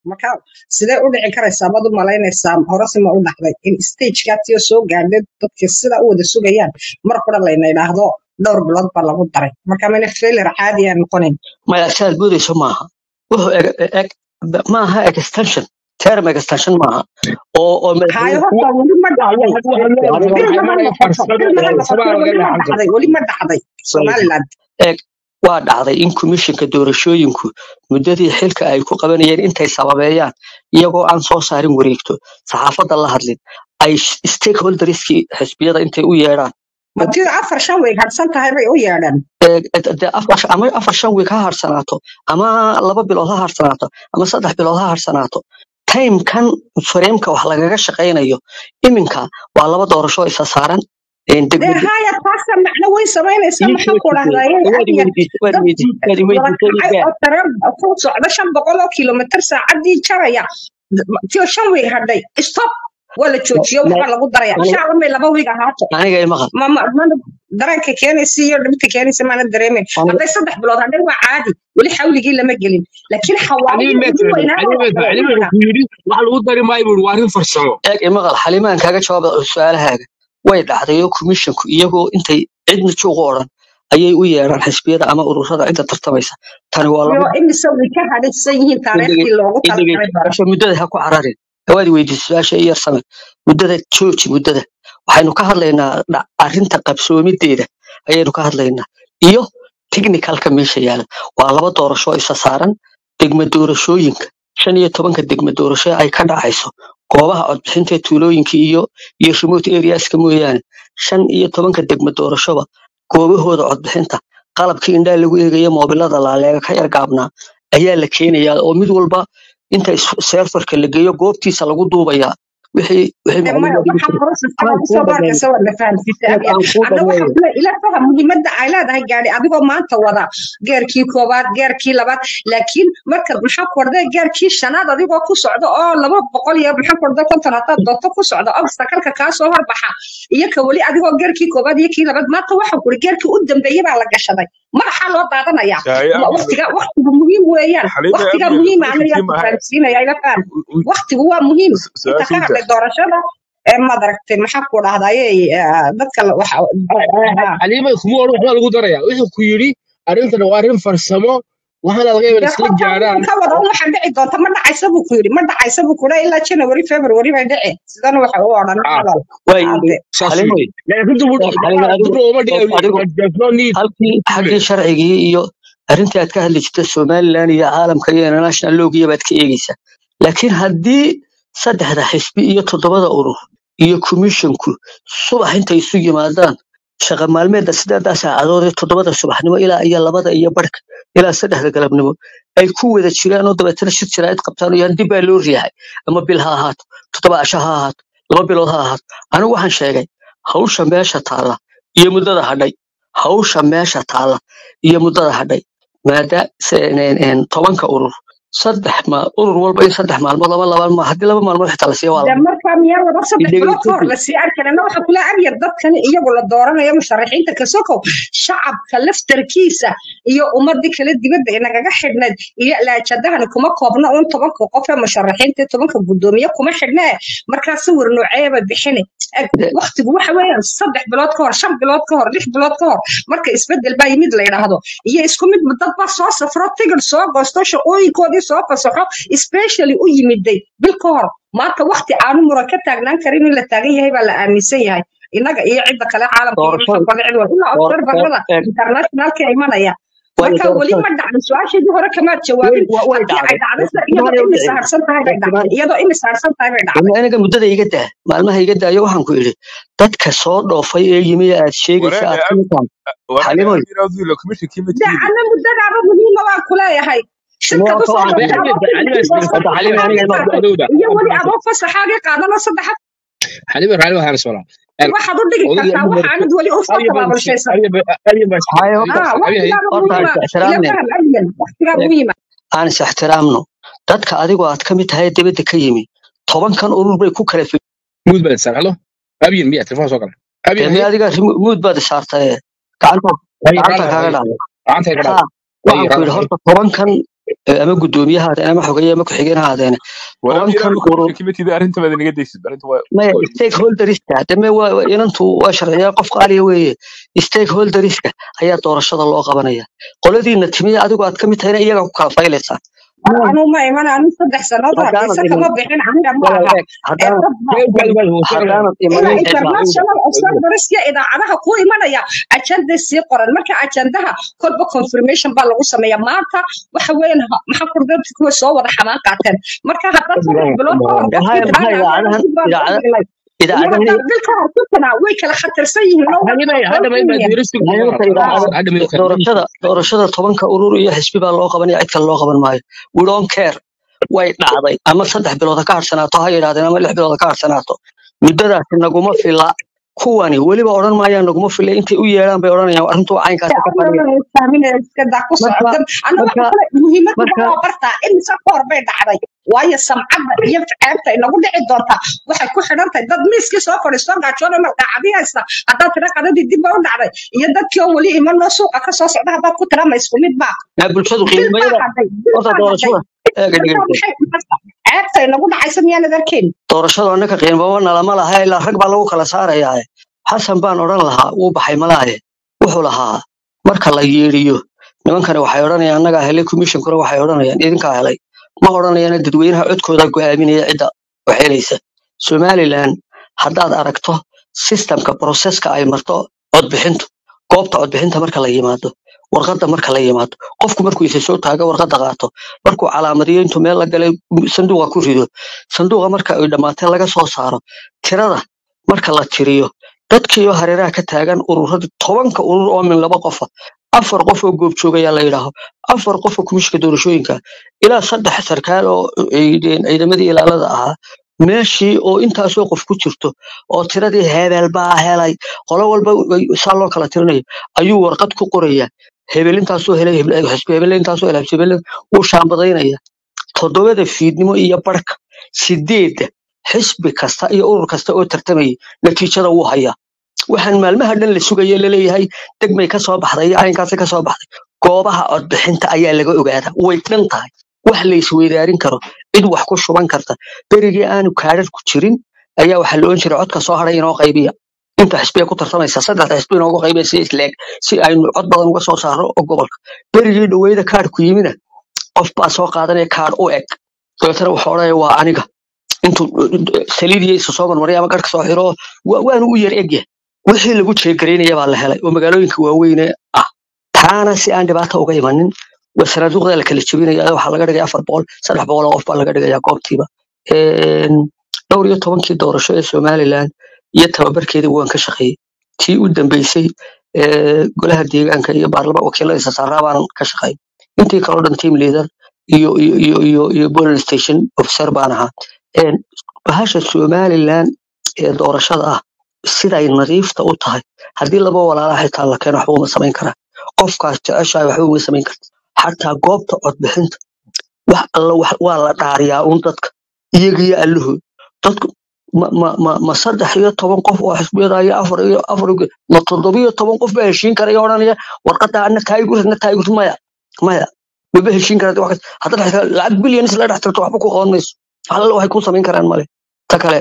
marka sidee u dhici karaysaa baad u malaynaysaa horese ma u dhacday in stagekaatiyo soo gaadhay dadka sida u wada sugayaan mar qura layna idhaahdo dhowr bilood baa lagu daray marka mayna failure caadi aan noqonayn maya saad moodayso maaha wuxuu eg eg maaha extension term extension maaha oo oo hayo madaxweyne horta weli ma dhacday waxaan bil waxaan ma maraya noqoto farsamo bil ma farsamo noqoto laga weli ma dhaxan dhacday weli ma dhacday somaliland eeg waa dhacday in komishinka doorashooyinku muddadii xilka ay ku qabanayeen intay sababeeyaan iyagoo aan soo saarin wareegto saxaafadda la hadlin ay stakeholderskii xisbiyada intay u yeedhaan matida afar shan way hadhsan tahay bay u yeedheen ee, dee afar ama afar shan wiig ha harsanaato ama laba bilood ha harsanaato ama saddex bilood ha harsanaato timekan fareemka wax lagaga shaqaynayo iminka waa laba doorasho isa saaran een, dee degmada haya taasa macno way samaynaysa ii maxaa soo ku tujiyey dhahdaye waad adiga iweydiisay waad dad iweydiisay waad wada iweydiisay kacay igaa oo tareen ku socda shan boqol oo kilomitir saacadii jaraya tiyo shan wiig hadhay stop waa la joojiyo waxbaa lagu daraya aniga insha allah may laba wiig ahaato aniga imaqal ma ma mana dareenka keenaysa iyo dhibta keenaysa maana dareemin aniga hadday saddex bilood hadhay waa caadi weli xawligii lama gelin laakiin xaliim xawaaridii ugu meekan weynaa xaliim waa meekan xaliim iminka wuxuu ku yidhi wax lagu dari maayo buu waa arrin farsamo eeg imaqal xalimaan kaga jawaaba su-aalahaaga way dhacday oo komishinku iyagoo intay cidna juuq u odhan ayay u yeedhaan xisbiyada ama ururada cidda tartamaysa tani waa iyo laba imise way ka hadhaysan yihiin taariikhdii loogu talagalay hore dhegeyso muddada ha ku cararin hawaad weydiisay su-aasha i yar samir muddada jooji muddada waxaynu ka hadlaynaa dha- arrinta qabsoomideeda ayaynu ka hadlaynaa iyo technicalka meesha yaala waa laba doorasho isa saaran degma doorashooyinka shan iyo tobanka degma doorasho ay ka dhacayso goobaha codbixinta ee tuulooyinka iyo iyo remote areaska mooyaane shan iyo tobanka degma doorashoba goobahooda codbixinta qalabkii indhaha lagu eegaya moobilada laaleega ka yar gaabnaa ayaa la keenayaa oo mid walba inta serfarka la geeyo goobtiisa lagu duubayaa wixii wixii de maya macluumaad waxa processka aan lagu kuu soo dhameeyo baarkaysa waa la fahamsiisay eeg abiya aan kuu adna waxa dhameeyo kule ila faham muhiimadda ay leedahay gaadhi adigoo maanta wada geerkii koowaad geerkii labaad laakiin marka maxaa kordhay geerkii shanaad adigoo ku socdo oo laba boqol iyo maxaa kordhay konton haddaad doonto ku socdo obstakalka kaa soo horbaxa iyo ka weli adigoo geerkii koowaad iyo kii labaad maanta waxa kuri geerkii u dambeeyey baa la gashaday madaxaa loo daadanayaa yahay Wa- abiyo waqtiga waqtigu muhiim weeyaan xaliime waqtiga abiyo muhiim ninka aniga kii ku mahay fahamsiinaya ila faham waqtigu waa muhiim inta ka su-aasha inta hadlay doorashada ee maad aragtay maxaa ku dhahdaye dadka la- waxa ha xaliima kuma odhan waxbaa lagu daraya wuxuu ku yidhi arrintan waa arrin farsamo waxaana laga yaabaa dee isla horta gaaraan ka wada un waxa dhici doonta ma dhacaysa buu ku yidhi ma dhacaysa buu kudha ilaa january february bay dhici sidana waxa u odhan ah hadal way hade saas xalimoy weeye laakiin dubur eeg xalimo adigu dubur uma eeg adigu dhiga there's no need halkii to xaggii sharcigii iyo arrintii aad ka hadli jirta somaliland iyo caalamka iyo international loogiya baad ka eegeysaa laakiin haddii saddexda xisbi iyo toddobada urur iyo komishinku subax intay isu yimaadaan shaqa maalmeedda sideedaa saacadood ee toddobada subaxnimo ilaa iyo labada iyo barhka ilaa saddexda galabnimo ay ku wada jiraan oo dabeetana shir jiraayad qabtaan oo yaan dib baa loo riixay ama bil ha ahaato toddoba casho ha ahaato laba bilood ha ahaato anigu waxaan sheegay hawsha meesha taalla iyo muddada hadhay hawsha meesha taalla iyo muddada hadhay maada se- een- een, tobanka urur saddex ma urur walba in saddex maalmood ama laba ma haddii laba maalmood xitaa la siiya waa de laba markaa miyaa wada saddex bilood ka hor idhegeysadii lasii arkanana waxa kula abyar dadkan iyagu la dooranayo musharaxiinta kasokow shacabka laftarkiisa iyo ummadii kale dibadda ee nagaga xidhnayd iyo laajadahani kuma koobna un tobanka qof ee musharaxiinta ee tobanka guddoomiye kuma xidhnee markaa sawir nooceeba bixini Eg, waqtigu waxa weeyaan saddex bilood ka hor shan bilood ka hor lix bilood ka hor marka isbedel baa yimid la yidhaahdo iyo isku mid dad baa soo safro tigir soo goosto shaqooyinkoodii soo fasaxo specially u yimiday bil ka hor maanta waqti aanu muran ka taagnaan karin in la taagan yahay baa la aaminsan yahay innaga iyo cidda kale caalamka iyo doorashada maxaa kale cid walba ilaa door- door- observerada eeg, internationalka imanaya waayo marka weli doorashada ma dhacdo su-aasheedii hore kamaad way jawaabin wa- way haddii ay dhacday dhacdaysa waqtimahan iyadoo ay u imisa dhicin harsan tahay bay waqtimahan dhacday iyadoo imisa harsan tahay bay dhacday aniga muddada iga daa maalmaha iga daayo waxaan ku idhi dadka soo dhoofay ee yimi ee aad sheegaysa wareene aad ka mid tahay wareene xalimoy abiyo abiyo commissionkii ma de tiidi ana muddadaaba muhiima waan ku leeyahay shirkad waa usoo waxaan Bay dhashay xaliima adoo xaliima tigirkii isla goosto hadda xalimo aniga fasaxaagii ima qaatay adowda iyo weli adoo fasaxaagii qaadanoo saddex xaliima raalli waxaan soo waxaad u dhigi odayga kartaa ugu waxa horreysay aanad weli u soo abiya baa tabaabulshaysan abiya baa hayo abiya ah abiya hay waqtigaaba horta muhiima is ila ixtiraamne faham abiyan waqtigaa eeg, muhiima aan is ixtiraamno dadka adigoo aad ka mid tahay dibadda ka yimi tobankan urur bay ku kala fog muud baa sar halo abiya miya telefoon soo gala abiya dee hay adiga rimo- muud baad isaartaye gacanta hay gacanta raalli kaaga hay dhacday gacanta ka ha dhaaf hay waxaan ku raalli yidhi hay horta tobankan eh, ama guddoomiye ha ahaadeen ama xogeeye ama ku-xigeen ha ahaadeen walaal tobankan ilaahay urur commission committee arrinta baad inaga daysid arrinta waa maya waa stakeholderska dame waa waa- inantu waa sharciyaa qof qaaliya weeye stakeholderska ayaa doorashada loo qabanaya qoladiina timiya adigu aad ka mid tahayna iyagaa ku kala faylaysaa war anuu ma iman anu saddex sannadood haddaanad hargeysa iman kama bixin aniga ma walaal aha eeg ee haddaanad dad baa Kee qoray gaal gaal hoose haddaanad ina imanin cid baa international observerska idaacadaha ku imanaya ajanda sii qoran marka ajandaha kolba confirmation baa lagu sameeya maanta waxa weeyaan ha- maxaa kurdadka kuwa soo wada xamaan qaateen marka haddaad saddex bilood ka hor dee qofkii haya maxaa tidhaahda anaga idaacadahan dib baan u idaacada dhignay iyo idaacadahani haddaad bil ka hor ku tiraa way kala khatarsan yihiin oo waa hadda kala hadda qoran ma yihiin diiristu hayalka khalaas idaacada hadda ma doorashada doorashada tobanka urur iyo xisbi baa loo qabanaya cid kale loo qaban maayo we don't care way dhacday ama saddex bilood ha ka harsanaato ha yidhahdeen ama lix bilood ha ka harsanaato muddadaasi naguma fila kuwani weliba odhan maayaan naguma fila intay u yeedhaan bay odhanayaan arrintu waa caynkaasi ka fadhiya iskadaa ku marka socda ana waxa marka kale muhiimadda marka waa bartaa imise ka hor bay dhacday waayo samcadda iyo ceebta inagu dhici doontaa waxay ku xidhan tahay dad miiskii soo fadhiisto gaajoona magacaabi haysta haddaad tira qadadii dib ba u dhacday iyo dadkii oo weli imanoo suuqa ka soo socda haddaad ku tira ma isku mid baa aa bulshadu bil baa qiimayada hadhay bil horta baa hadhay doorashada eega marka dhegeysta maxay ceebta inagu dhacaysa miyaanad arkayn doorashadu annaka qiimaba nalama laha ilaa rag baa lagu kala saarayaa xasan baan odhan lahaa wuu baxay malaaye wuxuu lahaa marka la yeedhiyo nimankani waxay odhanayaan annagaa helay commissionkuna waxay odhanayaan idinkaa helay ma odhanayaan dadweynaha codkooda go'aaminaya cidda wax helaysa somalilan haddaad aragto sistemka proseska ay marto codbixintu goobta codbixinta marka la yimaado warqadda marka la yimaado qofku markuu isa soo taago warqadda qaato markuu calaamadiyo intuu meel la galay sanduuqa ku rido sanduuqa marka ay dhammaatee laga soo saaro tirada marka la tiriyo dadkiioo hareeraha ka taagan ururadii tobanka urur oo min laba qofa afar qof oo goobjoogayaa la yidhaaho afar qof oo komishinka doorashooyinka ilaa saddex sarkaal oo ciidan- ciidamadii ilaalada ahaa meeshii oo intaasoo qof ku jirto oo tiradii hebel baa helay qolo walba way- saa loo kala tirinayo ayuu warqad ku qoraya hebel intaasoo helay hebel- xisbi hebel intaasoo helay xisbi hebel wuu shaambadaynaya toddobada fiidnimo iyo barhka sideedda xisbi kasta iyo urur kasta oo tartamayay natiijada wuu hayaa waxaan maalmaha dhan la sugaya laleeyahay degmay ka soo baxday iyo caynkaasi ka soo baxday goobaha codbixinta ayaa laga ogaadaa way dhan tahay wax la isweydaarin karo cid wax ku shuban karta berigii aanu kaadhar ku jirin ayaa waxaa la ohan jiray codka soo hadhay inoo qaybiya inta xisbiya ku tartamaysa saddexda xisbi inoogu qaybiya si isleeg si aynu cod badan uga soo saarno oo gobolka berigii dhoweyda kaadhku yimina qof baa soo qaadanaya kaadh u eg dabeetana wuxuu odhanaya waa aniga intuu saliid iyo isa soo marmaray ama garhka soo xiro wa- waanu u yar egyahay wixii lagu jeegaraynaya baa la helay oo magaalooyinka waaweyne ah taana si aan dhibaato uga imanin waa sanaaduuqda la kala jebinaya waxaa laga dhigaya afar boqol saddex boqol oo qof baa laga dhigaya goobtiiba Een, dhowr iyo tobankii doorasho ee somalilan iyo tababarkeedii waan ka shaqeeyey tii u dambeysay ee golaha deegaanka iyo baarlama wakiilada isa saaraa baan ka shaqeeyey intii kaloo dhan team leader iyo iyo iyo iyo iyo polling station officer baan ahaa Een, bahasha somalilan ee doorashada ah siday nadiifta u tahay haddii laba walaalaha xitaa la keeno waxba uma samayn karaa qofkaas jeceshahay waxba uma samayn karta xataa goobta codbixinta wax alla wax waa la dhaariyaa un dadka iyagiyo allahood dadku ma ma ma ma saddex iyo toban qof oo xisbiyada iyo afar iyo afar iyo- ma toddobiyo toban qof baa heshiin karaya odhanaya warqadda ana taayigur na taayigur maya maya maba heshiin karata wax kas- haddaad xitaa lacag bilyanis la dhex tirto waxba ku qaban mayso wax alla waxay ku samayn karaan male ta kale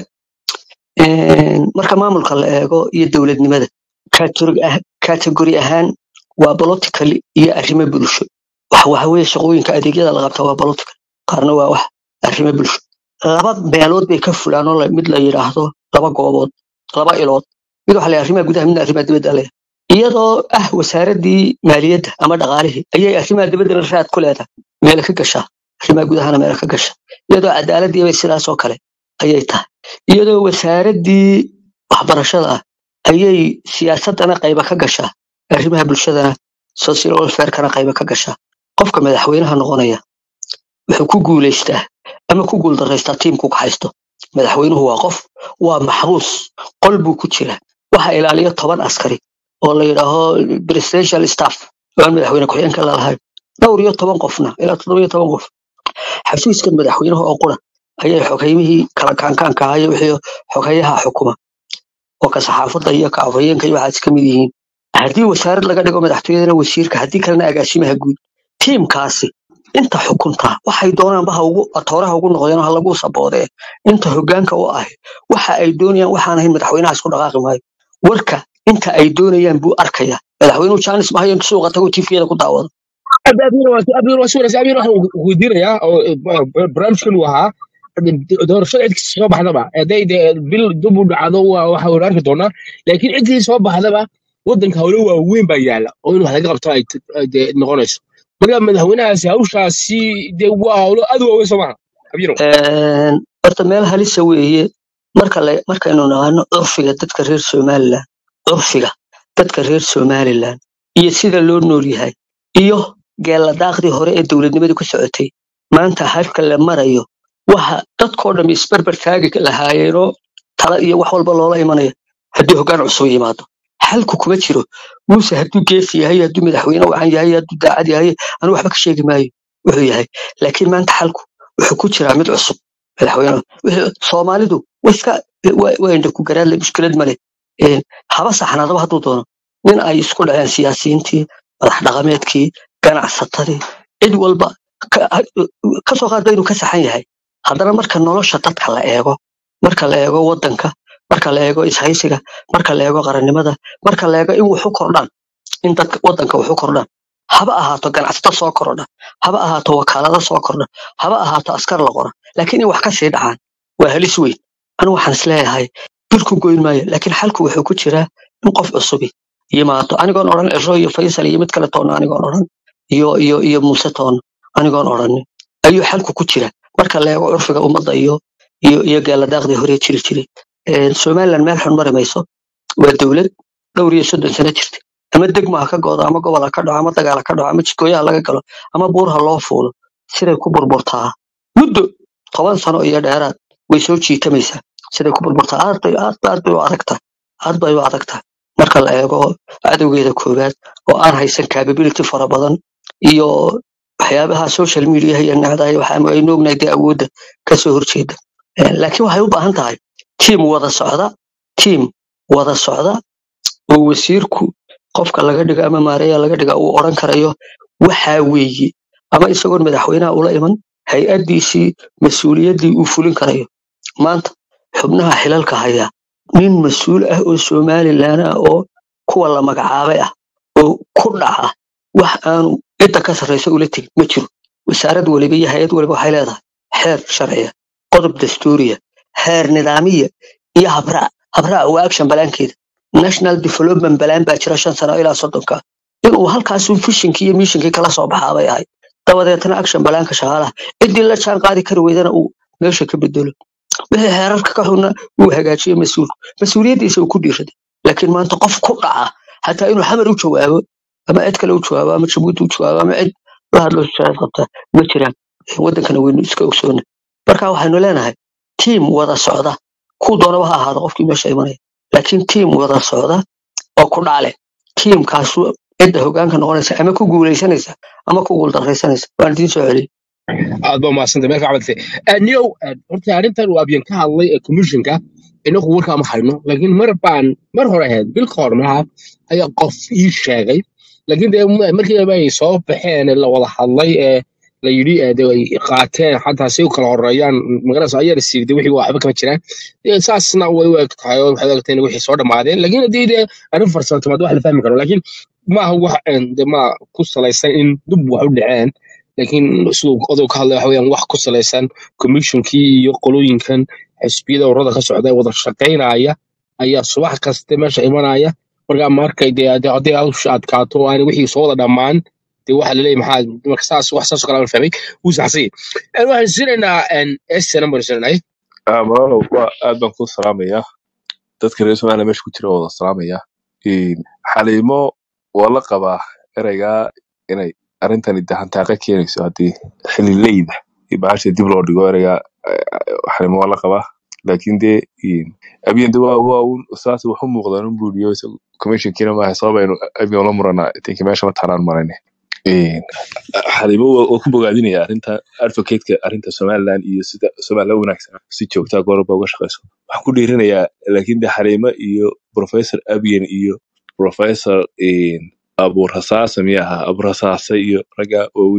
een, marka maamulka la eego iyo dowladnimada category ah- category ahaan waa political iyo arrimo bulsho wax waxa weeye shaqooyinka adeegyada la qabta waa political qaarna waa wax arrimo bulsho laba meelood bay ka fulaan oo la- mid la yidhaahdo laba goobood laba ilood mid waxa la yidhaha arrimaha gudaha midna arrimaha dibadda le iyadoo ah wasaaradii maaliyadda ama dhaqaalihii ayay arrimaha dibaddana raad ku leedahay meela ka gashaa arrimaha gudahana meela ka gasha iyadoo cadaaladii bay sidaas oo kale ayay tahay iyadoo wasaaradii waxbarashada ah ayay siyaasadana qayba ka gashaa arrimaha bulshadana social welfarekana qayba ka gashaa qofka madaxweynaha noqonaya wuxuu ku guulaystaa ama ku guuldaraystaa tiimku ka haysto madaxweynuhu waa qof waa maxbuus qol buu ku jiraa waxa ilaaliya toban askari oo la yidhaaho presidential staff oo aan madaxweyne ku-xigeenka lalahayn dhowr iyo toban qofna ilaa toddoba iyo toban qof xafiiskan madaxweynaha oo qura ayay xogeymihii kala kaankaanka ahaa iyo wixii xogeyaha xukuma oo ka saxaafadda iyo ka afhayeenka iyo waxaas ka mid yihiin haddii wasaarad laga dhigo madaxtooyadana wasiirka haddii kalena agaasimaha guud tiimkaasi inta xukunta waxay doonaanba ha ugu atooraha ugu noqdeen oo ha lagu saboodee inta hoggaanka u ahi waxa ay doonayaan waxaan ahayn madaxweynaha isku dhaqaaqi maayo warka inta ay doonayaan buu arkaya madaxweynuhu jaanis mahayo intu suuqa tago tifiyada ku daawado abir waa suuraysa abir waxaan weydiinayaa oo barnaamijkan uu ahaa doorashada cid kasta soo baxdaba hadday dee bil dib u dhacdo waa waxa waynu arki doonaa laakiin cidkii soo baxdaba waddanka howlo waaweyn baa yaala oo in wax laga qabto ay t- ay dee noqonayso marka madaxweynahaasi hawshaasi dee waa howlo aad u waaweyn soo maha abiro Een, horta meel halisa weeye marka la markaynu naqaano curfiga dadka reer somalilan curfiga dadka reer somalilan iyo sida loo nool yahay iyo geeladaaqdii hore ee dowladnimadii ku socotay maanta halka la marayo waxa dadkoo dham isbarbar taagi lahaayeenoo tala iyo wax walba loola imanaya haddii hoggaan cusub yimaado xalku kuma jiro muuse hadduu geesi yahay hadduu madaxweyne wacan yahay hadduu daacad yahay anu waxba ka sheegi maayo wuxuu yahay laakiin maanta xalku wuxuu ku jiraa mid cusub madaxweyne wixii- soomaalidu way iska wa- waa indha ku garaadle mushkilad male Een, haba saxnaadaba hadduu doono nin ay isku dhaceen siyaasiyiintii madax dhaqameedkii ganacsatadii cid walba ka ka soo qaadba inuu ka saxan yahay haddana marka nolosha dadka la eego marka la eego waddanka marka la eego ishaysiga marka la eego qarannimada marka la eego in wuxu kordhaan in dadka waddanka wuxu kordhaan haba ahaato ganacsato soo kordha haba ahaato wakaalado soo kordha haba ahaato askar la qora laakiin in wax ka sii dhacaan waa halis weyn anu waxaan isleeyahay birku goyn maayo laakiin xalku wuxuu ku jiraa in qof cusubi yimaado anigoon odhan ciro iyo faysal iyo mid kale toona anigoon odhan iyo iyo iyo muuse toona anigoon odhanin ayuu xalku ku jira marka la eego curfiga ummadda iyo iyo iyo geeladaaqdii hore jiri jiray Een, somaliland meel xun mari mayso waa dowlad dhowr iyo soddon sano jirta ama degmo ha ka go'do ama gobol ha ka dhaco ama dagaal ha ka dhaco ama jidgooyaha laga galo ama buur ha loo fuulo siday ku burburtaa muddo toban sano iyo dheeraad way soo jiitamaysaa siday ku burburtaa aad bay aad bay aad bay u adagtahay aad bay u adagtahay marka la eego cadowgeeda koowaad oo aan haysan capability fara badan iyo waxyaabaha social media iyo nacdahay waxaa aynu ognahay dee awoodda kasoo horjeeda Eh, laakiin waxay u baahan tahay tiim wada socda tiim wada socda oo wasiirku qofka laga dhigo ama maareeya laga dhiga uu odhan karayo waxaa weeye ama isagoon madaxweynaha ula iman hay-addiisii mas-uuliyaddii uu fulin karayo maanta xubnaha xilalka haya nin mas-uul ah oo somalilan ah oo kuwa la magacaabay ah oo ku dhaca wax aanu cidda ka sarraysa ula tegin ma jiro wasaarad waliba iyo hay-ad waliba waxay leedahay xeer sharciya qodob dastuuriya xeer nidaamiya iyo habraac habraac waa action balaankeeda national development balaan baa jira shan sano ilaa soddonka inuu halkaasun fishinkii iyo mishinkii kala soo baxaa bay ahayd dabadeetna action balaanka shaqaalaha ciddii la jaan qaadi kari weydana uu meesha ka bedelo wixii xeerarka ka xunna uu hagaajiyo mas-uulku mas-uuliyaddiisa uu ku dhiiraday laakiin maanta qof ku dhaca xataa inuu xamar u jawaabo ama cid kale u jawaabo ama jabuuti u jawaabo ama cid la hadlo shaqaad qabta ma jiraan waddankana waynu iska ogsoona marka waxaynu leenahay tiim wada socda kuu doonaba ha ahaado qofkii meesha imanaya laakiin tiim wada socda oo ku dhaale tiimkaasu cidda hoggaanka noqonaysa ama ku guulaysanaysa ama ku guuldarraysanaysa waan idiin soo celiyey aad baa mahadsantay meel ka cabaltay niyow horta arrintan uu abyan ka hadlay ee commissionka inagu warkaa ma hayno laakiin mar baan mar hore ahayd bil ka hor malaha ayaa qof ii sheegay laakiin dee m- markii dambe ay soo baxeen ee la wada hadlay ee la yidhi ee dee ay qaateen xataa si u kala horeeyaan magaranaysa ayaa la siirday wixii waxba kama jiraan Dee saasna way u eg tahay oo waxay u egtahay in wixii soo dhammaadeen laakiin haddii dee arrin farsamo timaad wax la fahmi karo laakiin maaha wax een, dee ma ku salaysan in dub wax u dhaceen laakiin siduu odow ka hadlay waxa weeyaan wax ku salaysan commissionkii iyo qolooyinkan xisbiyada ururada ka socda ee wada shaqaynaya ayaa subax kaste meesha imanaya markaa markay dee dee hadday hawsha adkaato oo aan wixii soo wada dhammaan dee waxa laleeyahay maxaa marka saas wax saas oo kale aan fahmay wuu saxsay waxaan siinaynaa s number siinaynay Ah, malaalow waa aad baan kuu salaamayaa dadka reer somaliya meesha ku jira waa wada salaamayaa Een, xaliimo waa la qabaa ereygaa inay arrintani dahantaaqe keenayso haddii xilileyda iyo bahasha dib loo dhigo ereygaa eh, xaliimo waa la qabaa laakiin dee een, abiyan de waa waa un saas wax u muuqdaan un buuliyo commissionkiina maaha sabab aynu abiyan la muranaa tinki meesha ma taanaan marayne Een, xaliimo waa waa ku bogaadinaya arrinta advocateka arrinta somaliland iyo sida somaliland u wanaagsan si joogtaa goorba uga shaqeyso waxaan ku dhiirinayaa laakiin de xaliimo iyo professor abiyan iyo professor een, abuur hasaase miya ahaa abuur hasaase iyo ragga waaweyne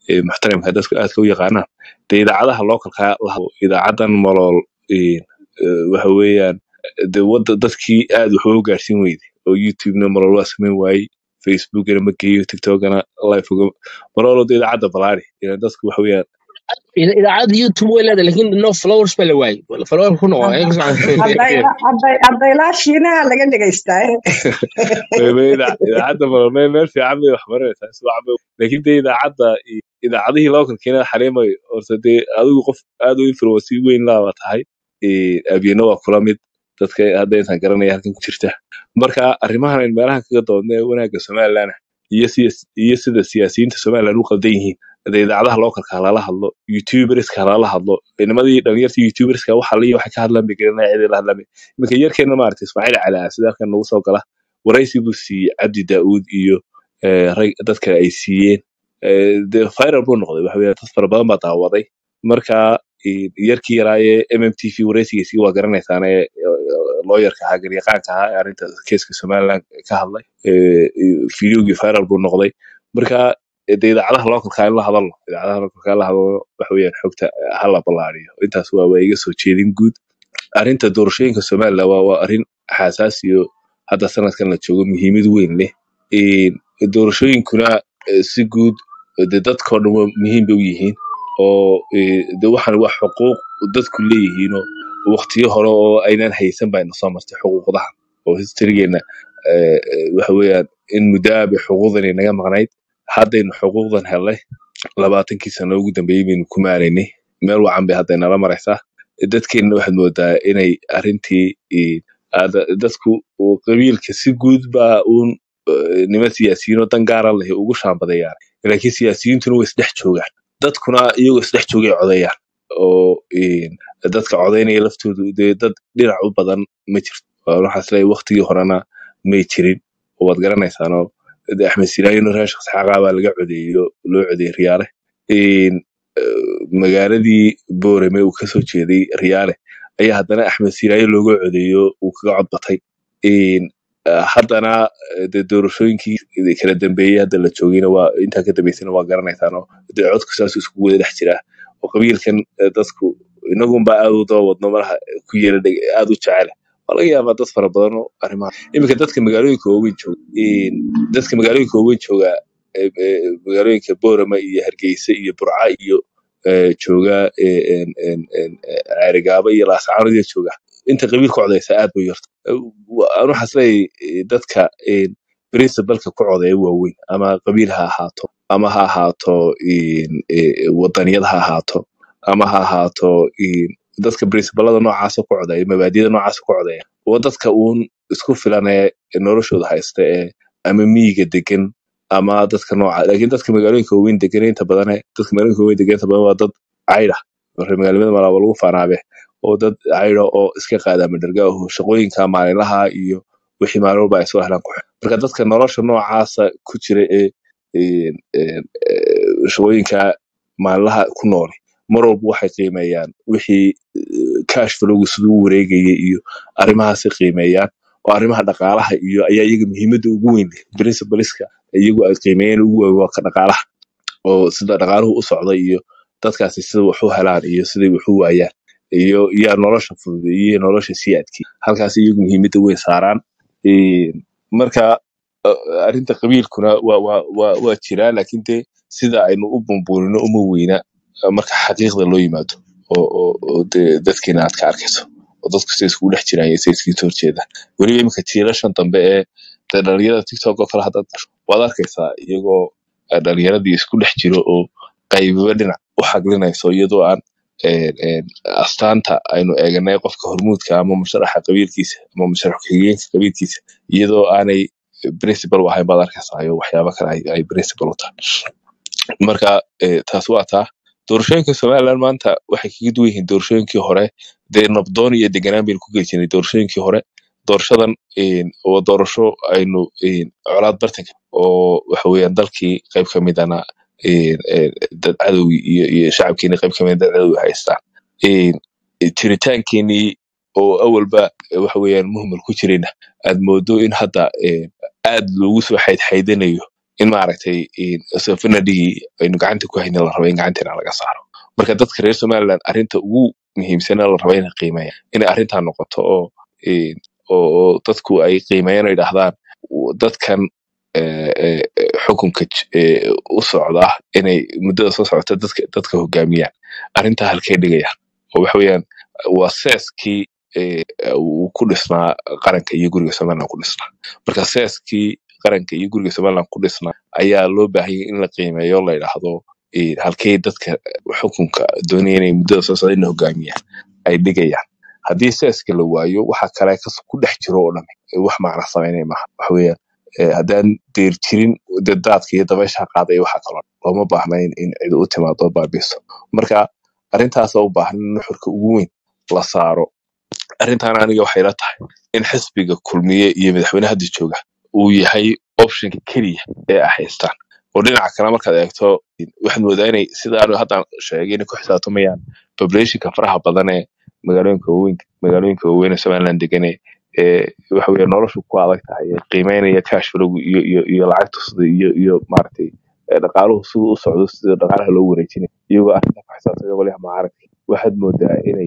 ee muxtaramka dadku aadka u yaqaanaan dee idaacadaha localka laha- idaacadan malool ee, ee, waxa weeyaan de wada dadkii aad wax uga gaarsiin weyday oo youtubena malool waa samayn waayey facebookna ma geeyo tiktokana live uga malool de idaacadda balaari ilaan dadku waxa weeyaan إذا إذا عاد يوتيوب ولا لكن نو فلورز بلا واي فلورز كنا واي haddaylaa shiinaha laga dhegaystaa Ida- idaacadda malool meel meel fiican bay wax baranaysaa si wacan bay laakiin dee idaacadda idaacadihii localkeena xarimay horta dee adigu qof aad u influensi weyn laaba tahay ee, abyena waa kula mid dadka hadda intaan garanaya halkan ku jirta marka arrimahan aynu meelaha kaga doodna ee wanaagga somalilan iyo siya- iyo sida siyaasiyiinta somalilan u qaldan yihiin dee idaacadaha localka halala hadlo youtuberska halala hadlo nimadii dhalinyarta youtuberska waxa liya waxay ka hadlaan bay garanaya cidii la hadlamay iminka yarkeena maaragta ismaaciil cali ah sida halkan nagu soo gala waraysi buu siiyey cabdi daauud iyo eh, rag dadka ay siiyeen Eh, dee viral buu noqday waxa weeye dad fara badan baa daawaday marka eh, yarkii yaraaye mm t v waraysigiisii waa garanaysaane looyarka ahaa garyaqaanka ahaa ee arrinta keeska somaliland ka hadlay Eh, eh, fideogii viral buu noqday marka eh, dee idaacadaha localka in la hadalno idaacadaha localka in la hadalno waxa weeyaan xogta eh, ha la ballaariyo intaas waa waa iga soo jeedin guud arrinta doorashooyinka somaliland waa waa arrin xasaasi oo hadda sanadkan la joogo muhiimad weyn leh Een, doorashooyinkuna eh, si guud eh, dee dadkao dhan waa muhiim bay u yihiin oo eh, de waxaan wax xuquuq dadku leeyihiinoo waqtiyo hore oo aynan haysan bayna soo martay xuquuqdaha oo historygeena eh, eh, waxa weeyaan in muddaa bay xuquuqdani naga maqnayd haddaynu xuquuqdan helnay labaatankii sano ugu dambeeyey baynu ku maaraynay meel wacan bay hadda nala maraysaa dadkeenna waxaad moodaa inay arrintii eh, aad- dadku uu qabiilka si guud baa uun eh, niman siyaasiyiin oo dan gaara leh ugu shaambadayaan laakiin siyaasiyiintuna way isdhex joogaan dadkuna iyagoo isdhex joogay codayaan oo een, dadka codaynaya laftoodu dee dad dhinac u badan ma jirto Waa waxaan isleeyahay waqtigii horena may jirin oo waad garanaysaanoo de axmed silaayino reer shaqs xaqaa baa laga codeeyo loo codeeyey riyaale Een, eh, magaaladii boorame uu kasoo jeeday riyaale ayaa haddana axmed silaayo looga codeeyo uu kaga cod batay Een, eh, haddana eh, dee doorashooyinkii kala dambeeyey hadda la joogayna waa intaa ka dambeysana waa garanaysaan oo dee codku saas iskugu wada dhex jiraa oo qabiilkan eh, dadku inagunbaa aad u daba wadno malaha ku yeela aad u jecel waa laga yaabaa dad fara badan oo arrimaha iminka dadka magaalooyinka waaweyn jooga een, dadka magaalooyinka waaweyn jooga eh, eh, magaalooyinka boorama iyo hargeysa iyo burca iyo eh, jooga eh, een, een, een, eh, ceerigaabo iyo laascaanood jooga inta qabiilka codaysa aad bay u yarta aan waxaas leeyahay dadka een, principalka ku codeeya waaweyn ama qabiil ha ahaato ama ha ahaato een, eh, wadaniyad ha ahaato ama ha ahaato een, dadka principalada noocaasa ku codeeya mabaadida noocaasa ku codeeya waa dadka uun isku filan ee noloshooda haysta ee ama miyiga degan ama dadka nooca laakiin dadka magaalooyinka waaweyn degan inta badan dadka magaalooyinka waaweyn degan inta badan waa dad cayda marka magaalamada malaaba lagu faanaabe oo dad cayda oo iska qaada madharga oo shaqooyinka maalinlaha iyo wixii maalin walba ay soo helaan ku xidhan marka dadka nolosha noocaasa ku jira ee een, een, ee, shaqooyinka maalinlaha ku nooli mar walba waxay qiimeeyaan wixii cash flowgu siduu u wareegayay iyo arrimahaasi qiimeeyaan oo arrimaha dhaqaalaha iyo ayaa iyaga muhiimadda ugu weyn leh principaliska iyagu ay qiimeeyeen ugu weyn waa ka dhaqaalaha oo sida dhaqaaluhu u socda iyo dadkaasi sida wax u helaan iyo siday wax u waayaan iyo yaa nolosha fududeeyey iyo nolosha sii adkii halkaas iyagu muhiimadda weyn saaraan Een, marka uh, arrinta qabiilkuna waa waa waa waa jiraa laakiin dee sida aynu u bumbuurino uma weyna uh, marka xaqiiqda loo yimaado oo oo oo dee dadkeena aad ka arkayso oo dadku say iskugu dhex jiraan iyo say iskaga soo horjeedaan weliba iminka jiilashan dambe ee dee dhalinyarada tiktok oo kale haddaad gasho waad arkaysaa iyagoo uh, dhalinyaradii isku dhex jiro oo qaybiba dhinac u xaglinayso iyadoo aan een, een, astaanta aynu eeganay qofka hormuudka ama musharaxa qabiilkiisa ama musharax ku-xigeenka qabiilkiisa iyadoo aanay principal u ahayn baad arkaysaa iyo waxyaabo kale ay, ay principal u tahay marka eh, taas waa taa doorashooyinka somaliland maanta waxay kaga duwan yihiin doorashooyinkii hore dee nabdoon iyo deganaan baynu ku geli jirnay doorashooyinkii hore doorashadan een, waa doorasho aynu een, colaad bartanka oo waxa weeyaan dalkii qayb ka midana een, een, dad cadowgi iyo iyo shacabkeeni qayb ka mida dad cadowgi haystaan Een, jiritaankeenii oo awalba eh, waxa weeyaan muhmal ku jirayna aad moodo in hadda een, aad loogu soo xaydxaydanayo in maaragtay safanadhigii aynu gacanta ku hayna la raba in gacanteena laga saaro marka dadka reer somaliland arrinta ugu muhiimsana la raba inay qiimeeyaan inay arrintaa noqoto oo een, oo oo dadku ay qiimeeyaan oo yidhaahdaan w- dadkan eh, eh, eh, xukunka j- eh, u socda inay muddada soo socota dadka dadka hogaamiyaan arrintaa halkay dhigayaan oo waxa weeyaan waa seeskii eh, uu ku dhisnaa qaranka iyo guriga somaliland ku dhisnaa marka seeskii qaranka iyo guriga somaliland ku dhisnaa ayaa loo baahanyay in la qiimeeyo la yidhaahdo eh, halkay dadka xukunka doonaya inay muddada soo socda inay hogaamiyaan ay dhigayaan haddii seeska la waayo waxa kale kas ku dhex jiro oo dhan eh, wax macna samaynaya maaha waxa weeyaan eh, haddaan deer jirin dee daadka iyo dabaysha qaaday waxa kaloo looma baahna in in cid u timaado baabiiso marka arrintaasa u baahan in nuxurka ugu weyn la saaro arrintan aniga waxay la tahay in xisbiga kulmiye iyo madaxweyne hadda jooga uu yahay optionka keliya ee ay haystaan oo dhinaca kale markaad eegto waxaad moodaa inay sidaanu haddaan sheegay inay ku xisaabtamayaan populationka faraha badan ee magaalooyinka waaweyn magaalooyinka waaweyn ee somaliland degane ee waxa weeye noloshu ku adag tahay ee qiimeynaya cash flow iyo iyo iyo lacagta sida iyo iyo maaragtay ee dhaqaaluhu siduu u socdo sida dhaqaalaha loo wareejinayo iyagoo arrinta ku xisaabtamaya waliha macaaragta waxaad moodaa inay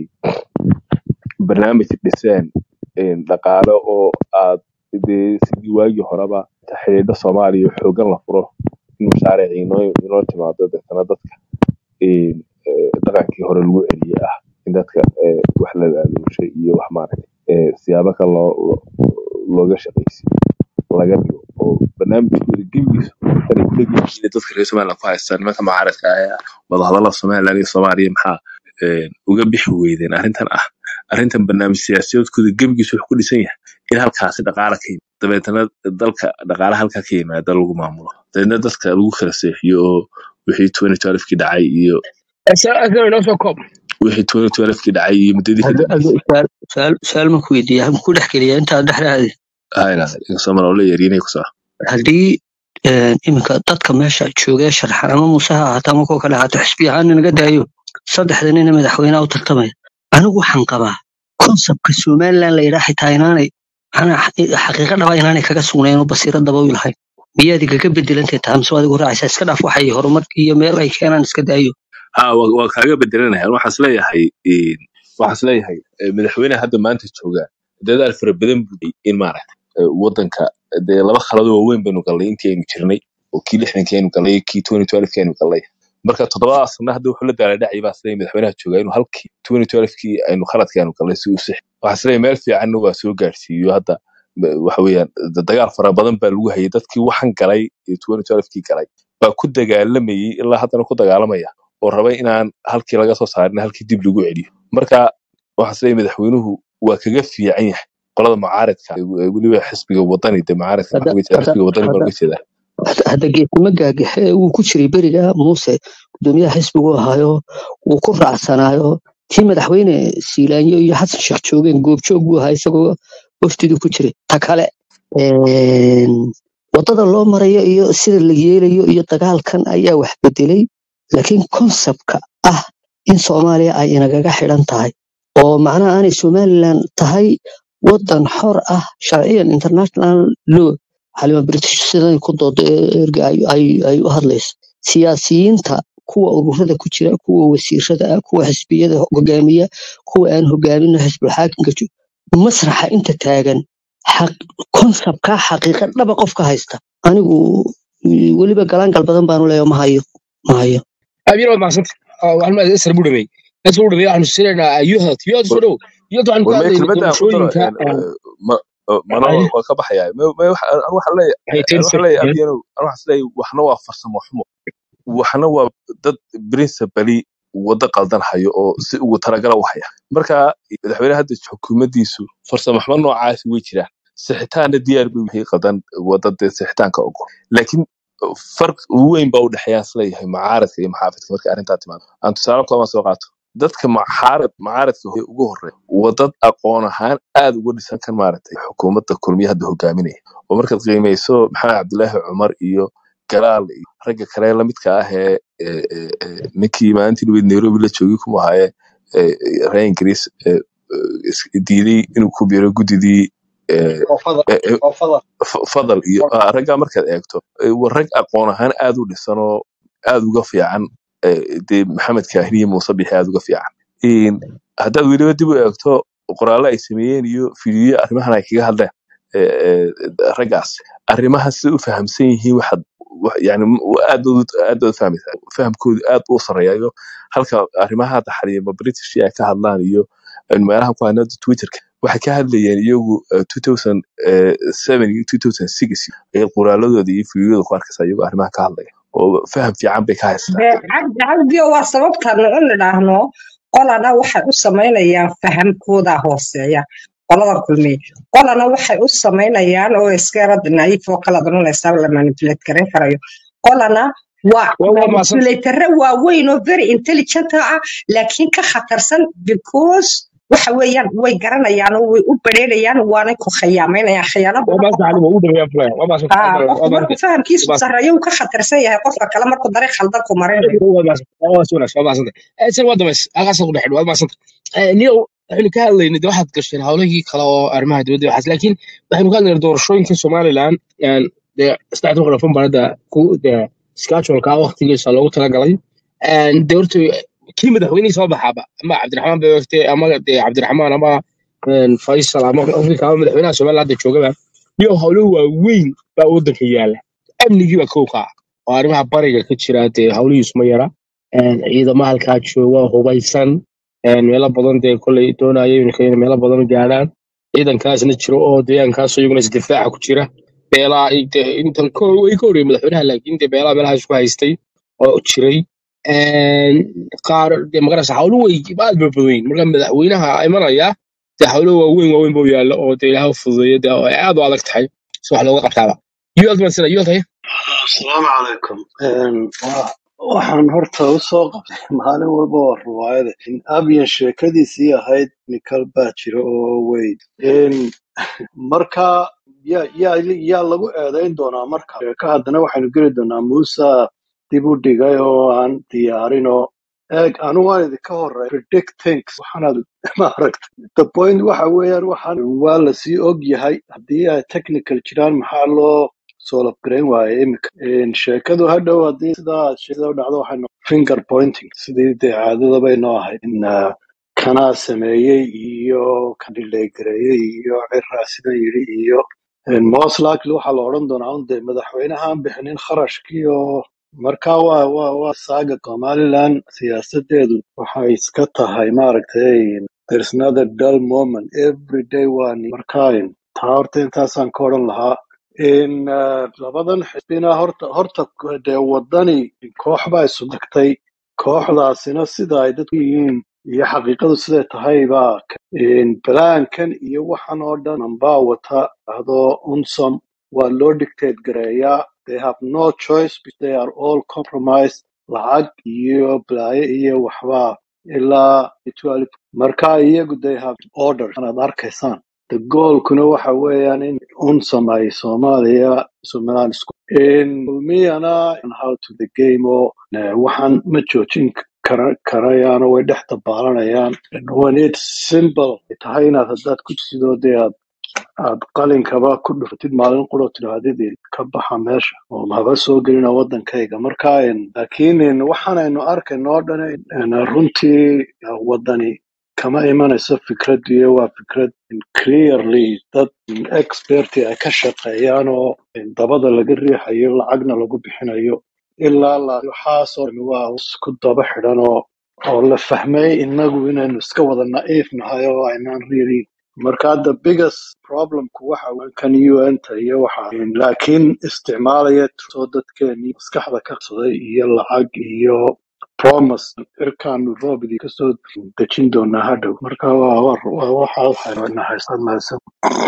barnaamij dhiseen een, dhaqaale oo aad dee sidii waagii horeba xidhiidho soomaaliya xoogan la furo in mashaariic inoo inoo timaado deetana dadka een, ee, dhaqankii hore lagu celiye ah in dadka ee, wax la laaluushay iyo wax maaragtay ee, siyaabo kale loo loo- looga shaqaysiyo laga dhigo oo barnaamijkooda gebigiisu inay ku dheg yihiin inay dadka reer somaliland ku haystaan nimanka mucaaradka ah ee wadahadallada somaliland iyo soomaaliya maxaa een, uga bixi weydeen arrintan ah arrintan barnaamij siyaasadeedkooda gebigiisu wuxuu ku dhisan yahay in halkaasi dhaqaala ka yimid dabeetana dalka dhaqaala halkaa ka yimaada lagu maamulo dabeetna dadka lagu kala seexiyo oo wixii 2012kii dhacay iyo asal inoo soo koob wixii 2012kii dhacay iyo muddadii ka Ado- dambeysay ado- su'aal su'aal- su'aal ma ku weydiiya ha ku dhex geliya intaad dhexdaadi hayna somal oo la yaryinay ku saa haddii een, iminka dadka meesha joogee sharxan ama muuse ha ahaato ama kuwa kale ahaato xisbi ahaan naga daayo saddexda nina madaxweynaha u tartamaya anigu waxaan qabaa konsebtka somaliland la yidhaa xitaa inaanay maxana xaqiiqa dhaba inaanay kaga sugnayn oo basiiro daba u lahayn miyaad igaga bedelantay tahay mise waad igu raacaysaa iska dhaaf waxay horumar iyo meel ay keenaan iska daayo ha waa waa kaaga bedelanahay waxaan isleeyahay een, waxaan isleeyahay eh, madaxweynaha hadda maanta jooga dadaal fara badan buu dhigay in maaragta eh, wadanka dee laba khalado waaweyn baynu gallay intii aynu jirnay oo kii lixdankii aynu gallay iyo kii 2012kii aynu gallay marka toddobadaas sana hadda wuxuu la daaladhacay baa isleeyahay madaxweynaha jooga inuu halkii 2012kii aynu khaladkii aynu gallay si uu six waxaan isleeyahay meel fiicanna waa soo gaarsiiyo hadda ba- waxa weeyaan da- dagaal fara badan baa lagu hayay dadkii waxan galay ee 2012kii galay baa ku dagaalamayay ilaa haddana ku dagaalamaya oo rabay inaan halkii laga soo saarin halkii dib lagu celiyo marka waxaan isleeyahay madaxweynuhu waa kaga fiican yahay qolada mucaaradka ee weliba xisbiga wadani de mucaaradka hadda maxaa uga jeeda hadda xisbiga wadani baan hadda uga jeedaa hadda hadda geesimo gaagaxe wuu ku jiray beriga muuse gudoomiyaha xisbigu ahaayo wuu ku raacsanaayo tii madaxweyne siilaanyo iyo xasan sheekh joogeen goobjoog buu ahaa isagoo wafdidii ku jiray ta kale een, wadada loo marayo iyo sida la yeelayo iyo dagaalkan ayaa wax bedelay laakiin konsebtka ah in soomaaliya ay inagaga xidhan tahay oo macnaha aanay somaliland tahay wadan xor ah sharciyan international law xalima british siday ku doodo ee erga ay, ay, ay u hadlayso siyaasiyiinta kuwa ururada ku jira kuwa wasiirada ah kuwa xisbiyada hogaamiya kuwa aan hogaamin xisbul xaakimka jo- masraxa inta taagan xaq- konsebkaa xaqiiqa dhaba qofka haysta anigu mm, weliba galaangal badan baanu leeyahay ma hayo ma hayo abiir waad mahadsanta waxaan isra buu dhameey isra buu dhameey waxaanu siinaynaa youth youth soo dhow youth waxaanu ka war mee hadlaynay kelmadda aan ku daro doorashooyinka een, eh, ma- eh, mana ayne waa ka baxaya Me- me- waxa- anu waxaan leeyahay hay anu ten waxaan leeyahay abiyanow anu waxaan isleeyahay waxna waa farsamo xumo waxna waa dad principally waddo qaldan hayo oo si ugu talagala u haya marka madaxweynaha hadda xukuumaddiisu farsamo xumo noocaasi way jiraan sixitaanna diyaar bay wixii qaldan wadda dee sixitaanka ogol laakiin farq weyn baa u dhexeeya isleeyahay mucaaradka iyo maxaafidka marka arrintaa timaado aan tusaale kooban soo qaato dadka mucaarad mucaaradka hore ugu horeeya waa dad aqoon ahaan aad uga dhisan kan maaragtay xukuumadda kulmiye hadda hogaaminaya oo markaad qiimeyso maxamed cabdilaahi cumar iyo galaal iyo ragga kale lamidka ah ee ee- ee- ee ninkii maalintii dhaweyd nairobi la joogay kuma ahaaye ee, ee, reer ingiriis ee, ee, is- diiday inuu ku biiro guddidii eh, oo fadal eh, eh, oo fadal f- fadal iyo ah, raggaa markaad eegto eh, waa rag aqoon ahaan aad u dhisan oo aad uga fiican eh, dee maxamed kaahini iyo muuse bixi aad uga fiican In haddaad weliba dib u eegto qoraallo ay sameeyeen iyo fiidiyo arrimahan ay kaga hadleen eh, eh, raggaas arrimaha sida u fahamsan yihiin waxaad wax- yani aad baad u- aad baad u fahmaysaa fahamkoodu aad u sareeyayo halka arrimaha hadda xaliima british ay ka hadlaan iyo eh, meelaha ku hanada twitterka waxay ka hadlayeen iyagu eh, 2007 iyo 2006 ee qoraaladooda iyo fiidiyooda ku arkaysa iyagoo arrimaha ka hadlaya oo faham fiican bay ka haystaan dee cabdi cabdiyo waa sababtaanu u nidhaahno qolana waxay u samaynayaan fahamkooda hooseeya qolada kulmiye qolana waxay u samaynayaan oo iskeerada naif oo kala doranaysa la manipulate garan karayo qolana waa waa waa mahadsan manipulatare waaweyn oo very intelligent ah laakiin ka khatarsan because waxa weeyaan way garanayaan oo way u bareerayaan waanay ku khiyaamaynayaan khiyaano waa badan mahadsan qofka cali waa u dhaweeyaan fulaya waa mahadsan ah waa qofku mahadsan markuu fahamkiisu waa mahadsan sarreeyo uu ka khatarsan yahay qofka kale markuu dariiq khaldan ku marinayo waa mahadsan waa wanaagsan waa mahadsan san waa damays halkaas ku dhexdh waa mahadsan niyo waxaynu ka hadlaynay de waxaad gasheen hawlihii kale oo arrimaha dibadda iyo waxaas laakiin waxaynu ka hadlaynay doorashooyinka somaliland een, dee saddexda kun afan banada ku dee scheduleka waqtigiisa loogu talagalay Een, dee horta kii madaxweynihii soo baxaaba ama cabdiraxmaan beegte ama dee cabdiraxmaan ama een, faysal ama afrika ama madaxweynaha somaliland hadda joogaba iyo hawlo waaweyn baa waddanka yaala amnigii baa kow ka ah oo arrimaha bariga ka jira dee hawlihiisu ma yara Een, ciidamo halkaa jooga hubaysan een, meelo badan dee koley doonaya iminka inay meelo badan gaadhaan ciidankaasna jiro oo deegaankaas iyaguna isdifaaca ku jira beelaha ay dee intan ko way ka horreeyay madaxweynaha laakiin dee beelaha meelahaas ku haystay oo jiray Een, qaar dee magarasa hawlo way aad ba badan yihiin marka madaxweynaha imanaya dee hawlo waaweyn waaweyn buu yaalla oo dee ilaha fududeeya dee oo ay aad u adag tahay si wax looga qabtaaba yuald mansana yuald haye asalaamu calaykum Een, wa- waxaan horta u soo qabtay maalin walba waa riwaayada in abiyan sheekadiisii ahayd nikal baa jira oo weyn Een, marka yaa yaa yaa lagu eedayn doonaa marka sheeka haddana waxaynu geli doonaa muuse dib u dhigay oo aan diyaarin oo eeg anu waan idinka horey predict things waxaanaad maaragta the point waxa weeyaan waxaan waa lasii og yahay haddii ay technical jiraan maxaa loo soo labgarayn waaye imika Een, sheekadu hadhow haddii sidaa aad sheekada u dhacdo waxay noqon finger pointing sidii dee caadadabay noo ahayd in ah, kanaa sameeyey iyo kan dhileegareeyey iyo ciraa sidan yidhi iyo Een, most likely waxaa la odhan doonaa un dee madaxweynahaan bixinin kharashkii oo marka waa waa waa saaga somaliland siyaasadeedu waxay iska tahay maaragtay there's another dull moment every day waa ni- marka een, taa horta intaasaan ka odhan lahaa in ah, labadan xisbina horta horta dee wadani koox baa isu dhagtay kooxdaasina sida ay dadku yihiin iyo xaqiiqadu siday tahay baa ka- in balaankan iyo waxan oo dhan anbaa wata adoo unsom waa loo dictate gareeyaa they have no choice because they are all compromised lacag iyo balaayo iyo waxbaa ilaa 12 marka iyagu they have order anaad arkaysaan the goalkuna waxa weeyaan in unsam ay soomaaliya somaliland isku in kulmiyana and how to the game oo eh, waxaan ma joojin kara karayaano way dhex dabaalanayaan when it's simple ay tahay inaad haddaad ku sidoo dee aad aad qalinkaba ku dhufatid maalin quro tidhaahdid ka baxa meesha oo haba soo gelina wadankayga marka en, laakiin en, waxaanaynu arkayno oo dhan en, runtii eh, wadani kama imanayso fikrad iyo waa fikrad en, clearly dad en, experti ay ka shaqeeyaan oo en, dabada laga riixayo lacagna lagu bixinayo ilaa la waxaasoo dhan waa isku daba xidhan oo oo la fahmay inagu inaynu iska wada na'iif nahay oo aynaan really marka the biggest problemku waxa weeye kan un-ta iyo waxa laakiin isticmaalaya soo dadkeenii maskaxda ka qabsaday iyo lacag iyo promise irkaanu roobidii kasoo dejin doonaa hadhow marka waa waa waa waxa waxaynu haysan mahadsan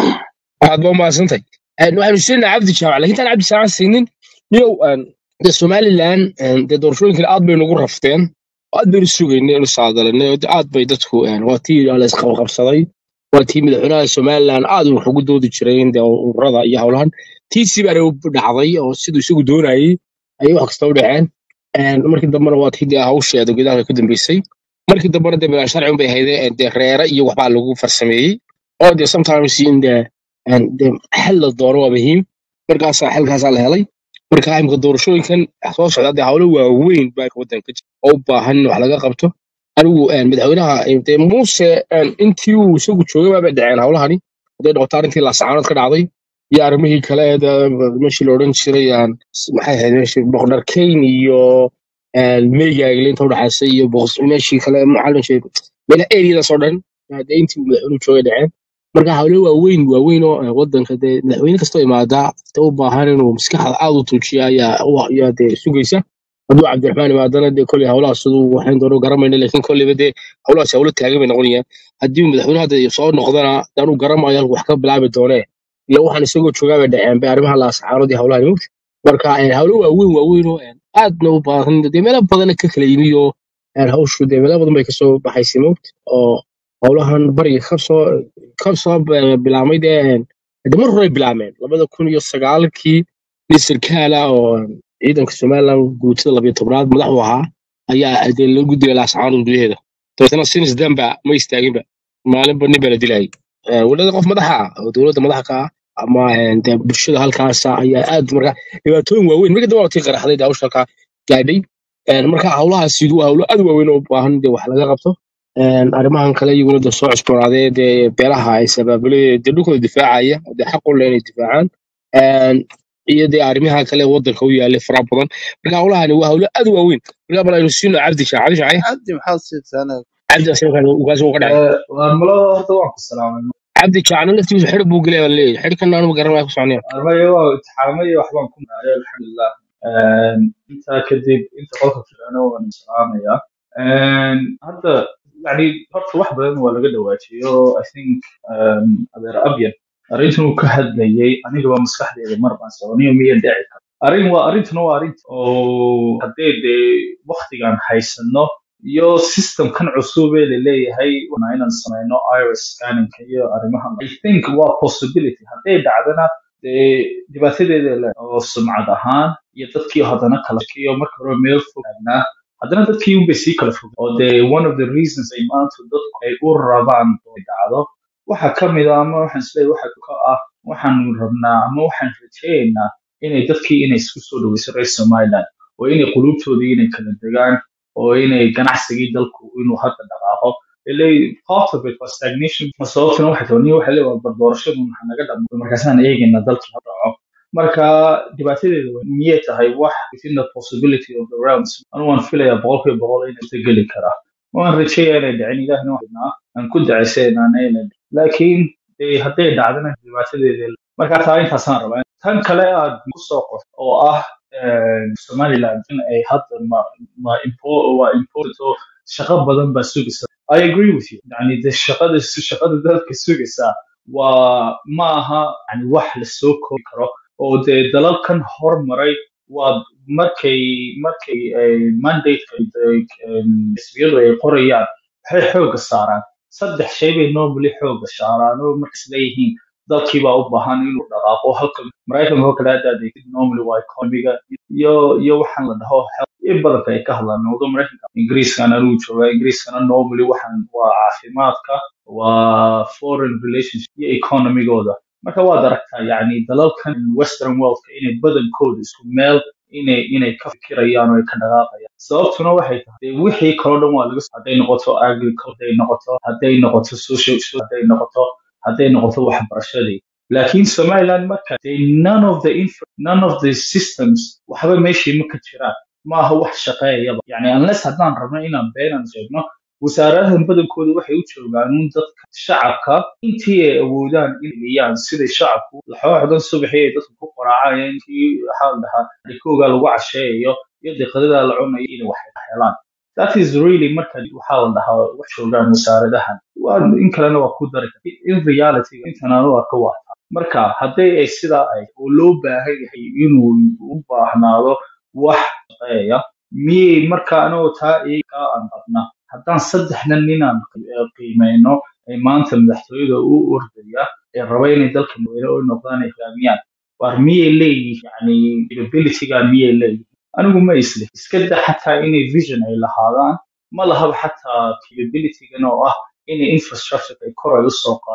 aad ba umahadsantahay Een, waxaynu siinaa cabdi jaamac lakin intaan cabdi jaamac siinin niyow een, dee somaliland een, dee doorashooyinkan aad baynu ugu rafteen oo aad baynu sugaynay inu saadalanay oo dee aad bay dadku een, waa tii la isqabqabsaday waa tii madaxweynaha somaliland aad wax ugu doodi jireen dee ururada iyo howlahan tiisii baana u dhacday oo siduu isagu doonayay ayay wax kasta u dhaceen Een, markii dambena waa tii dee hawsheeda gudaha ka dambeysay markii dambena dee bilaan sharci unbay ahaydee dee reere iyo waxbaa lagu farsameeyey oo dee sometimes in dee een, dee xal la doono waa muhiim markaasaa xalkaasaa la helay marka imika doorashooyinkan soo socda dee hawlo waaweyn baa wadanka jira oo u baahan in wax laga qabto anigu een, madaxweynaha een, dee muuse een, intii uu isagu joogay baabay dhaceen hawlahani hadday noqoto arrintii laasacaanood ka dhacday iyo arrimihii kale ee dee meeshii la odhan jiray aan maxay ahayd meeshii boqdar kayn iyo een, meygaagle inta udhexaysa iyo boqos- meeshii kale macalin shay meel eriyadaas oo dhan dee intii uu madaxweynuhu joogay dhaceen marka hawlo waaweyn waaweyn oo eh, wadanka dee madaxweyne kastoo imaadaa dee u baahan inuu maskaxda aad u tuujiya ayaa u- ayaa dee sugaysa hadduu cabdiraxmaan imaadana dee kolley hawlahaas siduu waxayn doono garamayna laakiin kolleyba dee hawlahaas hawlo taagan bay noqonayaan haddii uu madaxweyne hadda soo noqdana dee anuu garamayo halku wax ka bilaabi doonee ila waxaan isagoo joogaa bay dhaceen bay arrimaha laasacaanood iyo hawlahan mugta marka eh, hawlo waaweyn waaweyn oo eh, aadna u baahan dee meelo badana ka kala yimi oo eh, hawshu dee meelo badan bay kasoo baxaysay mugta oo howlahan bariga kasoo kasoo eh, bilaabmay dee eh, de mar hore bilaabmeen labada kun iyo sagaalkii nin sarkaala oo ciidanka somaliland guutada labiyo tobnaad madax u ahaa ayaa dee loo gudbiyay laasacaanood gudaheeda dabeetana sinis danba ma istaaginba maalinba nin baa la dilayay Eh, wadada qof madaxa ah oo dowladda madaxa ka ah ama eh, dee bulshada halkaasa ayaa aad marka dhibaatooyin waaweyn marka dambe waa tii qaraxday dee hawsha halkaa gaadhay Eh, marka hawlahaasi waa hawlo aad u waaweyn oo u baahan dee wax laga qabto Een, arrimahan kale iyaguna dee soo cusboonaaday dee beelaha ay sabaabulay dee dhulkooda difaacaya oo dee xaq u leh inay difaacaan Een, iyo dee arrimaha kale wadanka u yaalay fara badan marka hawlahani waa hawlo aad u waaweyn marka bal aynu siino cabdi shaac cabdi shaac cabdi maxaad siisaana cabdi asaga ugaas uga dhacay waa malo horta waan ku salaamay cabdi shaacna laftiisu xidh buu gelaya baa leeyahay xidhkan aanu garanaya ku soconaya armaya waa itixaamay waxbaan ku naayo alxamdulilah intaa kadib inta qolka firana waan salaamaya hadda yani horta wax badan waa laga dhawaajiyo i think um, adeer abyan arrintan uu ka hadlayay aniga waa maskaxdeeda mar baan soconiyo miya dhici kara arrin waa arrintuna waa arrin oo haddee dee waktigan haysano iyo systemkan cusub ee laleeyahay waa inaan sameyno iris scanning iyo arrimahan i think waa possibility hadday dhacdana dee dhibaatadeeda le oo sumcad ahaan iyo dadkii haddana kala shakiyo marka hore meel fog taagnaa haddana dadkii unbay sii kala fog oo dee one of the reasons ay maanta dadku ay u rabaan inay dhacdo waxa ka mid ah ama waxaan isleeyahay waxa ka ah waxaan rabnaa ama waxaan rajaynaynaa inay dadkii inay isku soo dhaweyso reer somaliland oo inay qulubtoodii inay kala degaan oo inay ganacsigii dalku inuu hadda dhaqaaqo ilay part of it was stagnation ma sababtuna waxay tahay nin waxa leeyahay war doorashadu maxaa naga dhamo markaasaan eegayna dalkii ha dhaco marka dhibaatadeeda wa- miyay tahay wax within the possibility of the realms anu waan filayaa boqolkiiba boqol inay geli karaa waan rajeeyaa inay dhicin ilaahna waxnaa aan ku dacaysanana inay dhicin laakiin dee hadday dhacdana dhibaatadeeda marka taa intaasaan rabaa tan kale aad ku soo qof oo ah eh, somaliland in ay hadda ma ma impo- waa important oo shaqo badan baa sugaysa i agree with you yani de shaqada shaqada dadka sugaysa waa ma aha yani wax lasoo koobi karo oo dee dalalkan hormaray waa markay markay ay mandate xisbiyadu ay qorayaan waxay xooga saaraan saddex shay bay normally xooga saaraan oo markas leeyihiin dalkii baa u baahan inuu dhaqaaqo halka maraykanka oo kale hadda adeegtid normally waa economiga iyo iyo waxaan la dhaho health in badanka ay ka hadlaan wado maraykanka ingiriiskana anuu joogaa ingiriiskana normally waxaan waa caafimaadka waa foreign relationship iyo economigooda marka waad aragtaa yani dalalkan western worldka inay badankooda isku meel inay inay ka fikirayaan oo ay ka dhaqaaqayaan sababtuna waxay tahay dee wixii kaloo dhan waa laga hadday noqoto agriculture hadday noqoto hadday noqoto social hadday noqoto hadday noqoto waxbarashadii laakiin somaliland marka dee none of the infra- none of the systems waxba meeshii ma ka jiraan maaha wax shaqeeyaba yani unless haddaan rabno inaan beenan sheegno wasaaradahan badankooda waxay u joogaan un dadka shacabka intii ay awoodaan inay geliyaan siday shacabku laxooxdan subaxii ay dadku ku qoraacayeen intii waxaa la dhahaa rikooga lagu casheeyayo iyo deqadadaa la cunayo inay wax helaan that is really marka waxaa la dhahaa wax joogaan wasaaradahan waa in kalena waa ku dari karta in reality intana waa ka wata marka hadday ay sidaa ay oo loo baahan yahay inuu u baahnaado wax shaqeeya miyay marka anagoo taa iyagaa aan qabna haddaan saddexdan ninaan qiimeyno ay maanta madaxtooyada u ordaya ee raba inay dalka madaxweyne u noqdaan ay hogaamiyaan war miyay leeyihin yani capabilityga miyay leeyihin anigu ma isle iska da xataa inay vision ay lahaadaan ma lahaba xataa capabilitygan oo ah inay infrastructure ay kor ay usoo qaadaan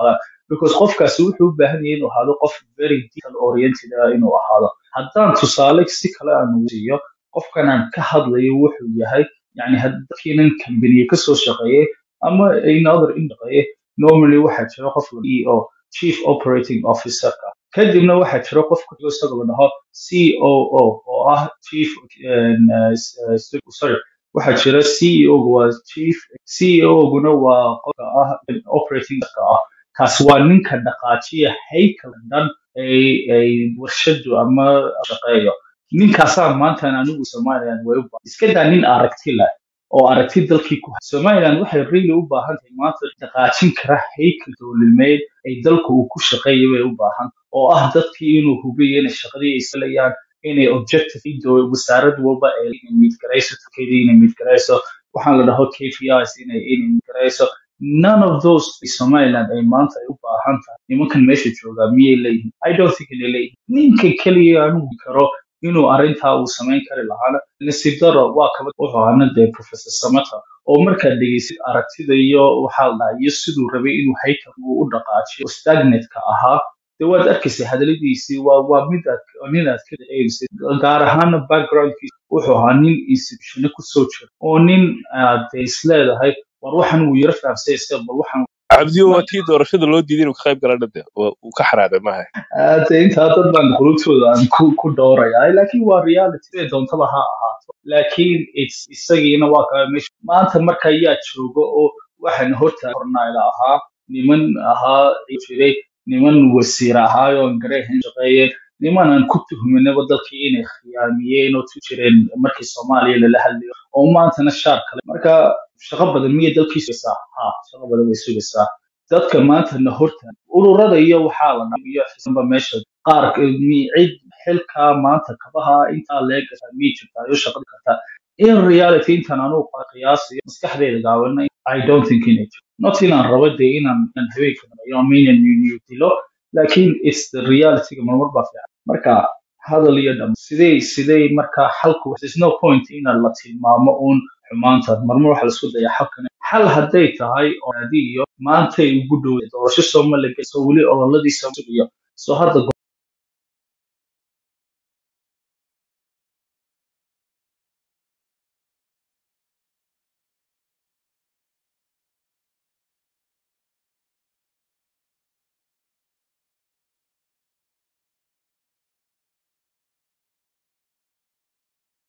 because qofkaasi wuxuu u baahan yahay inuu ahaado qof very detail oriented ah inuu ahaado haddaan tusaale si kale aan ugu siiyo qofkan aan ka hadlayo wuxuu yahay yani dadkiinan kambaniye kasoo shaqeeyey ama in other in shaqeeye normally waxaa jira qof la CEO chief operating officerka kadibna waxaa jira qof ku xigo isaga la dhaho COO oo ah chief um, uh, sorry waxaa jira CEO -gu waa chief CEO-guna waa qofka ah operating ka ah kaas waa ninka dhaqaajiya haykalka dhan ay ay warshadu ama shaqeeyo ninkaasaa maantan anigu somaliland way u baahan iska daa nin aragti leh oo aragti dalkii ku hay somaliland waxay really u baahan tahay maanta dhaqaajin kara haykal dowladnimeed ay dalku uu ku shaqeeya bay u baahan oo ah dadkii inuu hubiyo inay shaqadii ay salayaan inay objective doo- wasaarad walba ay inay meet garayso turkeydii inay meet garayso waxaan la dhaho KPIs inay inay meet garayso none of those somaliland ay maanta ay u baahan tahay nimankan meesha joogaa miyay leeyihin i don't think inay leeyihin ninka keliya anugu karo inuu arrintaa uu samayn kari lahaana nasiib daro waa kaba wuxuu ahaana dee professor samata oo markaad dhegeysid aragtida iyo waxaa la dhahaa iyo siduu rabay inuu haykal uu u dhaqaajiyo stagnatka ahaa dee waad arkaysa hadaladiisii waa waa mid aad nin aad ka dareemaysid gaar ahaana backgroundkiisa wuxuu ahaa nin institutiona kusoo jira oo nin aad isleedahay war waxan wuu yaro fahamsay iska bal waxan cabdiyo waa tii doorashada loo diiday inuu ka qayb gala dhade uu ka xanaaqay maaha Hade intaa dad baan qulubtooda aan ku ku dhowrayaa laakiin waa reality siday doontaba ha ahaato laakiin it's- isagiina waa kaa meesha maanta marka ayaa jooga oo waxaan horta hornaayla ahaa niman ahaa jiray niman wasiir ahaayoo gareehan shaqeeyeen niman aan ku tuhminaba dalkii inay khiyaamiyeen oo ku jireen markii soomaaliya lala hadlayo oo maantana shaar kale marka shaqo badan miyay dalkii sugaysaa ha shaqo badan way sugaysaa dadka maantana horta ururada iyo waxaa la dhaha iyo xisanba meesha qaar ka- mi- cid xilkaa maanta kabaha intaa leegasa miyay jirtaa iyo shaqada kartaa in reality intaan anugu qiyaasiyo maskaxdeyda gaabana i don't think inay jirto not inaan rabo dee inaan inaan habeenka dhameeyo ama inaan niyo dilo laakiin it's the realityga marmar baa fiican marka hadal iyo dham sidee sidee marka xalku there's no point in la tilmaamo uun xumaanta marmar waxa laisku daya xalkan xal hadday tahay oo adi iyo maantay ugu dhow doorasho sooma la geyso weli ololadiisa sugiyo so hadda